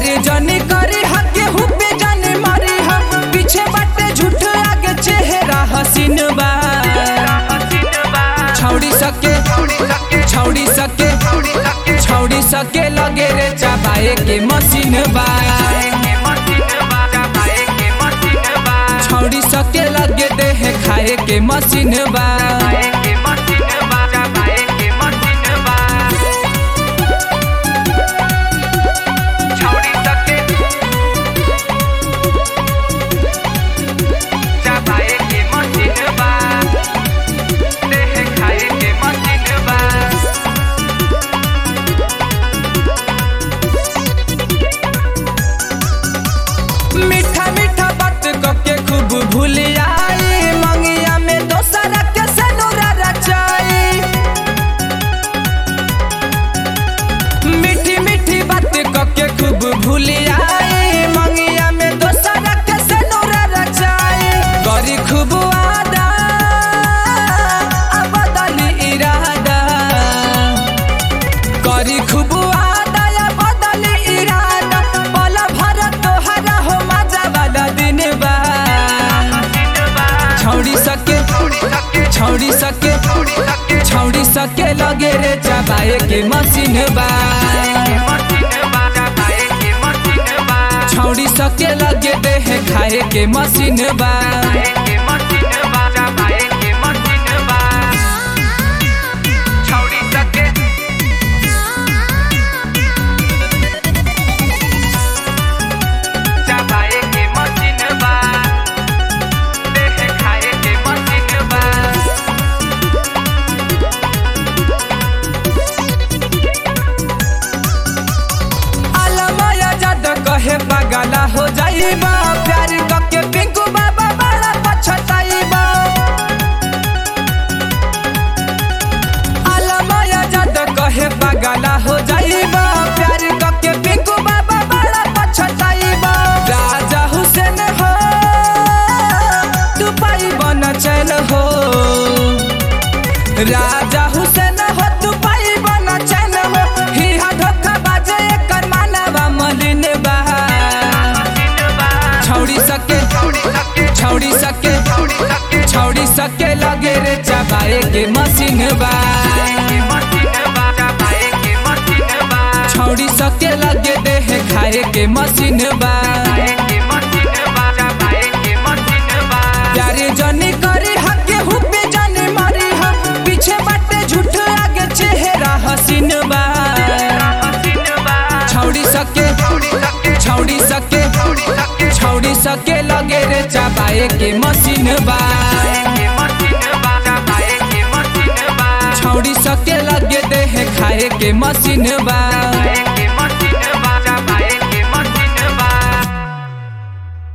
प्यारे जनी करी हके हुपे जाने मरी हा पीछे बाटे झूठ आगे चेहरा हसीन बा छौड़ी सके छौड़ी सके छौड़ी सके लगे रे चाबाए के मशीन बा छौड़ी सके लगे देह खाए के मशीन बा मीठा मीठा बात कके खूब भूल आई मंगिया में दोसरा के सनुरा रचाई मीठी मीठी बात कके खूब भूल आई मंगिया में दोसरा के सनुरा रचाई करी खूब वादा अब बदली इरादा करी खूब वादा या बदली इरादा पल भर तोहरा हो मजा वाला दिन बा छौड़ी सके छौड़ी सके छौड़ी सके लगे रे चबाए के मशीन बा छौड़ी सके लगे देह खाए के मशीन बा अलमाया जद कहे पगला हो जाइबा प्यार कके पिंकू बाबा बड़ा पछताइबा अलमाया जद कहे पगला हो जाइबा प्यार कके पिंकू बाबा बड़ा पछताइबा राजा हुसैन हो तू पाई बन चैन हो राजा हुसैन हो तू पाई बन चैन हो हिहा धोखा बाजे एकर मानवा मलिन बा छौड़ी सके छौड़ी सके छौड़ी सके लगे रे चबाए के मशीन बा छौड़ी सके लगे देह खाए के मशीन बा प्यारे जनी करी हके हुपे जाने मरी हा पीछे बाटे झूठ आगे चेहरा हसीन बा छौड़ी सके छौड़ी सके छौड़ी सके लगे रे चबाए के मशीन बा छौड़ी सके लगे देह खाए के मशीन बा